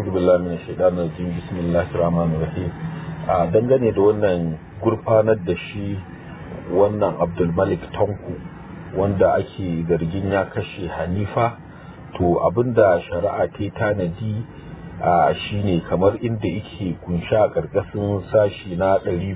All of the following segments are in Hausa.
a'udhu billahi minash shaitanir rajim bismillahir rahmanir rahim a dangane da wannan gurfanar da shi wannan Abdul Malik Tanku wanda ake zargin ya kashe Hanifa to abinda shari'a ta tanadi a shine kamar inda yake kunsha a karkashin sashi na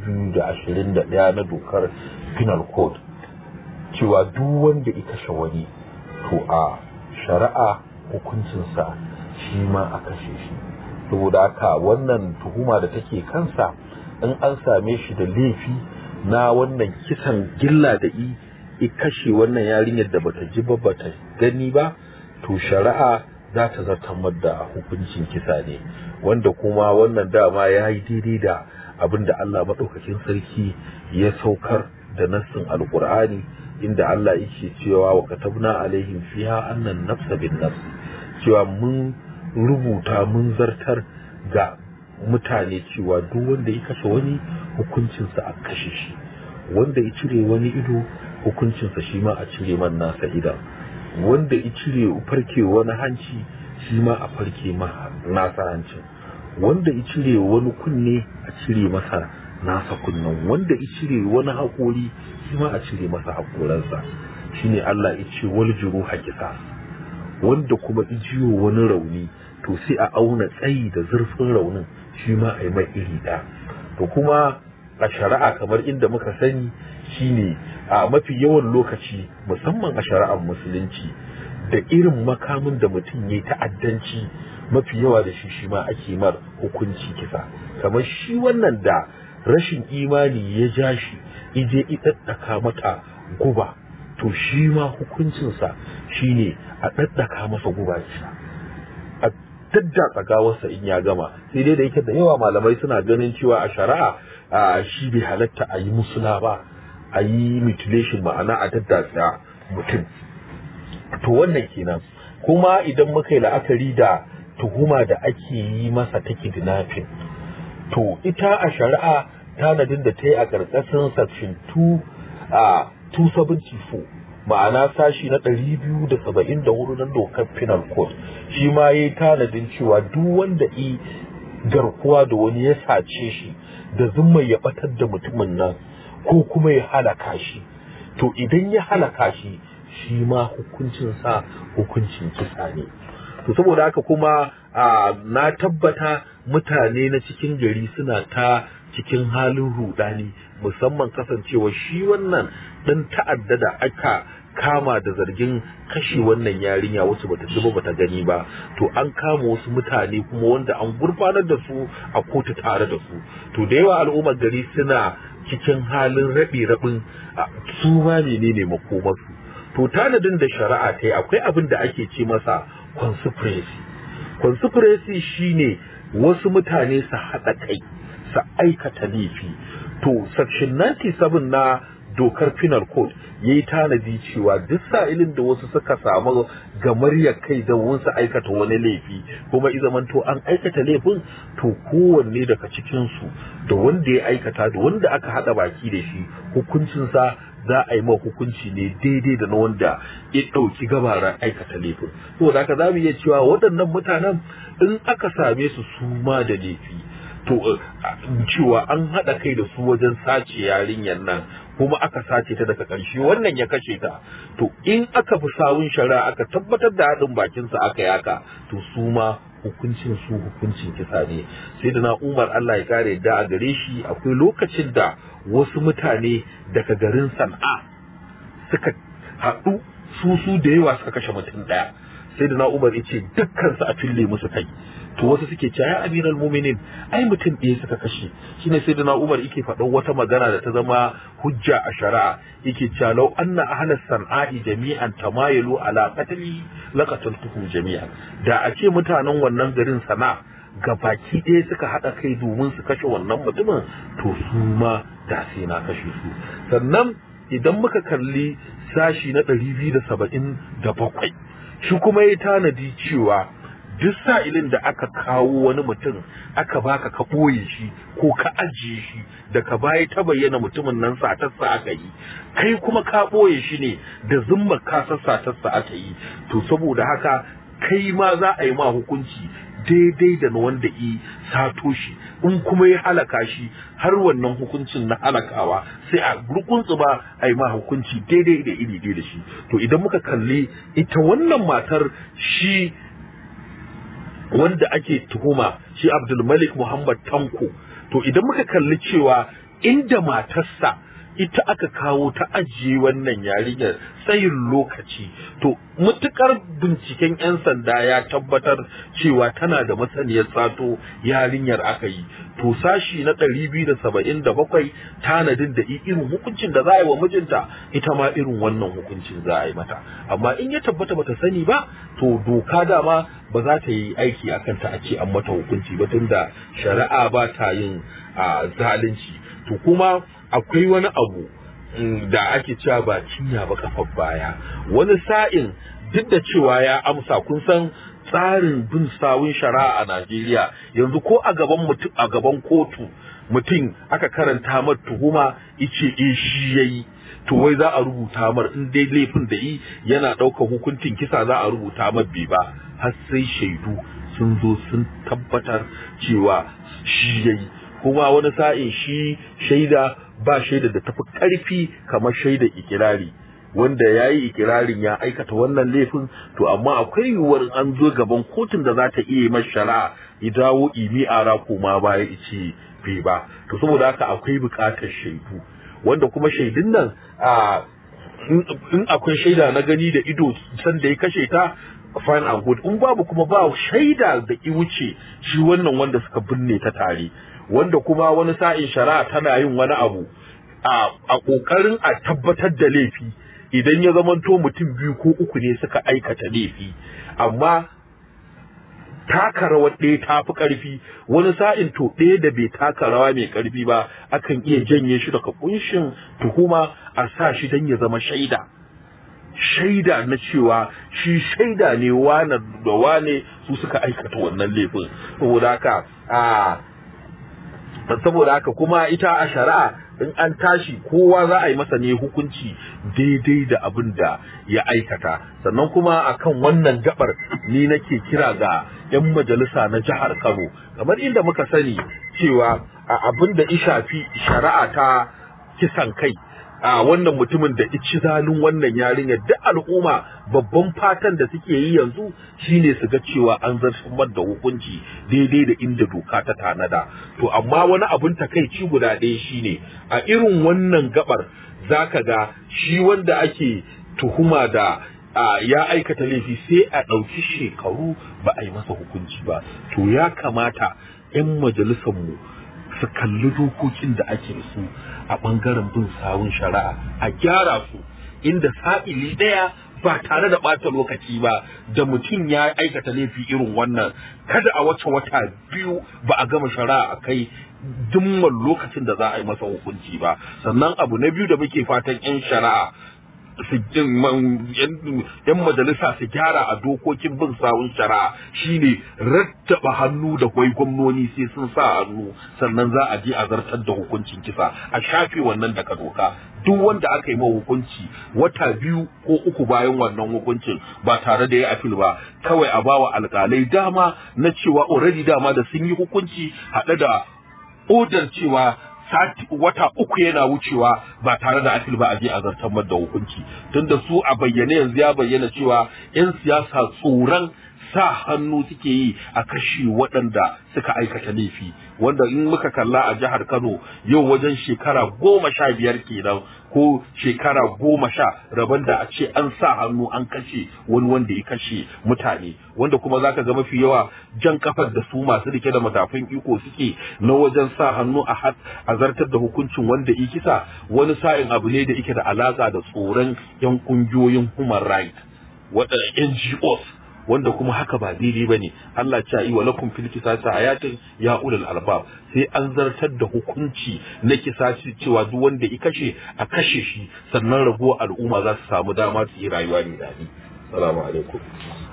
221 na dokar penal code cewa duk wanda ya kashe wani to a shari'a hukuncinsa shi ma a kashe shi saboda haka wannan tuhuma da take kansa in an same shi da laifi na wannan kisan gilla da i i kashe wannan yarinyar da bata ji ba bata gani ba to shari'a za ta zartamar da hukuncin kisa ne wanda kuma wannan dama ya yi daidai da abin da Allah maɗaukakin sarki ya saukar da nassin alkur'ani inda Allah yake cewa wa katabna alaihim fiha annan nafsa bin nafs cewa mun rubuta mun zartar ga mutane cewa duk wanda ya kashe wani hukuncinsa a kashe shi wanda ya cire wani ido hukuncinsa shi ma a cire man nasa idan wanda ya cire farke wani hanci shi ma a farke ma nasa hancin wanda ya cire wani kunne a cire masa nasa kunnen wanda ya cire wani haƙori shi ma a cire masa haƙoransa shine Allah ya ce wal juruha qisas wanda kuma ijiyo wani rauni to sai a auna tsayi da zurfin raunin shi ma a yi mai iri ɗaya to kuma a shari'a kamar inda muka sani shine a mafi yawan lokaci musamman a shari'ar musulunci da irin makamin da mutum ya ta'addanci mafi yawa da shi shi ma ake mar hukunci kisa kamar shi wannan da rashin imani ya ja shi ije ɗaɗɗaka mata guba to shi ma hukuncinsa shine a ɗaɗɗaka masa guba kisa a daddatsa gawarsa in ya gama sai dai da yake da yawa malamai suna ganin cewa a shari'a a shi bai halatta a yi musula ba a yi mutilation ma'ana a daddatsa mutum to wannan kenan kuma idan muka yi la'akari da tuhuma da ake yi masa ta kidnapping to ita a shari'a tanadin da ta yi a ƙarƙashin section 2 a 274 ma'ana sashi na 274 na dokar penal code shi ma ya yi tanadin cewa duk wanda i garkuwa da wani ya sace shi da zumma ya batar da mutumin nan ko kuma ya halaka shi to idan ya halaka shi shi ma hukuncinsa hukuncin kisa ne to saboda haka kuma na tabbata mutane na cikin gari suna ta cikin halin rudani musamman kasancewa shi wannan dan ta'adda da aka kama da zargin kashe wannan yarinya wasu bata ji ba bata gani ba to an kama wasu mutane kuma wanda an gurfanar da su a kotu tare da su to da yawa al'ummar gari suna cikin halin rabe rabin su ma menene makomarsu to tanadin da shari'a ta yi akwai abin da ake ce masa conspiracy conspiracy shine wasu mutane su haɗa kai su aikata laifi to section 97 na dokar penal code ya yi tanadi cewa duk sa'ilin da wasu suka samu gamaryar kai da wasu aikata wani laifi kuma izamanto an aikata laifin to kowanne daga cikinsu da wanda ya aikata da wanda aka haɗa baki da shi hukuncinsa za a yi ma hukunci ne daidai da na wanda ya ɗauki gabaran aikata laifin saboda haka za mu iya cewa waɗannan mutanen in aka same su su ma da laifi to cewa an haɗa kai da su wajen sace yarinyar nan kuma aka sace ta daga ƙarshe wannan ya kashe ta to in aka fi sawun shari'a aka tabbatar da haɗin bakinsa aka yaka to su ma hukuncin su hukuncin kisa ne sai da na umar Allah ya kare da a gare shi akwai lokacin da wasu mutane daga garin san'a suka haɗu su su da yawa suka kashe mutum ɗaya sai da na umar ya ce dukkan su a fille musu kai to wasu suke cewa ya amiral muminin ai mutum ɗaya suka kashe shine sai da na umar yake faɗan wata magana da ta zama hujja a shari'a yake cewa law anna ahlas san'a'i jami'an tamayalu ala qatli laqataltuhum jami'an da a ce mutanen wannan garin sana ga baki ɗaya suka haɗa kai domin su kashe wannan mutumin to su ma da sai na kashe su sannan idan muka kalli sashi na ɗari biyu da saba'in da bakwai shi kuma ya tanadi cewa duk sa'ilin da aka kawo wani mutum aka baka ka ɓoye shi ko ka ajiye shi da ka baya ta bayyana mutumin nan satarsa aka yi kai kuma ka ɓoye shi ne da zumma ka satarsa aka yi to saboda haka kai ma za a yi ma hukunci daidai da na wanda i sato shi in kuma ya halaka shi har wannan hukuncin na halakawa sai a gurgunsu ba a yi ma hukunci daidai da iri da shi to idan muka kalli ita wannan matar shi wanda ake tuhuma shi abdulmalik muhammad tanko to idan muka kalli cewa inda matarsa ita aka kawo ta ajiye wannan yarinyar tsayin lokaci to mutukar binciken 'yan sanda ya tabbatar cewa tana da masaniyar sato yarinyar aka yi to sashi na ɗari biyu da saba'in da bakwai tanadin da irin hukuncin da za a yi wa mijinta ita ma irin wannan hukuncin za a yi mata amma in ya tabbata bata sani ba to doka dama ba za ta yi aiki a kanta a ce an mata hukunci ba tunda shari'a ba ta yin zalunci to kuma akwai wani abu da ake cewa ba cinya ba kafar baya wani sa'in duk da cewa ya amsa kun san tsarin bin sawun shari'a a Najeriya yanzu ko a gaban mutum a gaban kotu mutum aka karanta mar tuhuma ice eh shi yayi to wai za a rubuta mar in dai laifin da yi yana ɗaukar hukuncin kisa za a rubuta mar bai ba har sai shaidu sun zo sun tabbatar cewa shi yayi kuma wani sa'in shi shaida ba shaida da tafi ƙarfi kamar shaida ikirari wanda ya yi ikirarin ya aikata wannan laifin to amma akwai yiwuwar an zo gaban kotun da za ta iya masa shari'a ya dawo imi ara koma baya ice bai ba to saboda haka akwai buƙatar shaidu wanda kuma shaidun nan a in akwai shaida na gani da ido san da ya kashe ta fine and good in babu kuma ba shaida da ki wuce shi wannan wanda suka binne ta tare wanda kuma wani sa'in shari'a tana yin wani abu a ƙoƙarin a tabbatar da laifi idan ya zamanto mutum biyu ko uku ne suka aikata laifi amma taka rawar ɗaya ta fi ƙarfi wani sa'in to ɗaya da bai taka rawa mai ƙarfi ba akan iya janye shi daga kunshin tuhuma a sa shi don ya zama shaida shaida na cewa shi shaida ne wane da wane su suka aikata wannan laifin saboda haka a saboda haka kuma ita a shari'a in an tashi kowa za a yi masa ne hukunci daidai da abin da ya aikata sannan kuma akan wannan gabar ni nake kira ga 'yan majalisa na jihar Kano kamar inda muka sani cewa abin da shafi shari'a ta kisan kai a wannan mutumin da ici zalun wannan yarinyar duk al'umma babban fatan da suke yi yanzu shine su ga cewa an zartar da hukunci daidai da inda doka ta tanada to amma wani abun takaici guda ɗaya shine a irin wannan gabar zaka ga shi wanda ake tuhuma da a ya aikata laifi sai a ɗauki shekaru ba a yi masa hukunci ba to ya kamata 'yan majalisarmu su kalli dokokin da ake da su a ɓangaren bin sawun shari'a a gyara su inda sa'ili ɗaya ba tare da ɓata lokaci ba da mutum ya aikata laifi irin wannan kada a wace wata biyu ba a gama shari'a a kai dimman lokacin da za a yi masa hukunci ba sannan abu na biyu da muke fatan 'yan shari'a su yan majalisa su gyara a dokokin bin sawun shari'a shine rattaba hannu da kwai gwamnoni sai sun sa hannu sannan za a je a zartar da hukuncin kisa a shafe wannan daga doka duk wanda aka yi ma hukunci wata biyu ko uku bayan wannan hukuncin ba tare da ya afil ba kawai a bawa alkalai dama na cewa already dama da sun yi hukunci haɗe da odar cewa sati wata uku yana wucewa ba tare da afil ba a je a zartar da hukunci tunda su a bayyane yanzu ya bayyana cewa 'yan siyasa tsoron sa hannu suke yi a kashe waɗanda suka aikata laifi wanda in muka kalla a jihar Kano yau wajen shekara goma sha biyar kenan ko shekara goma sha rabon da a ce an sa hannu an kashe wani wanda ya kashe mutane wanda kuma zaka ga mafi yawa jan kafar da su masu rike da matafin iko suke na wajen sa hannu a a zartar da hukuncin wanda ya kisa wani sa'in abu ne da yake da alaka da tsoron yan kungiyoyin human rights waɗanda NGOs wanda kuma haka ba daidai ba ne Allah ce yi wa lakum fil kisasi ayatin ya ulul albab sai an zartar da hukunci na kisasi cewa duk wanda ya kashe a kashe shi sannan raguwar al'umma za su samu dama su yi rayuwa mai daɗi assalamu alaikum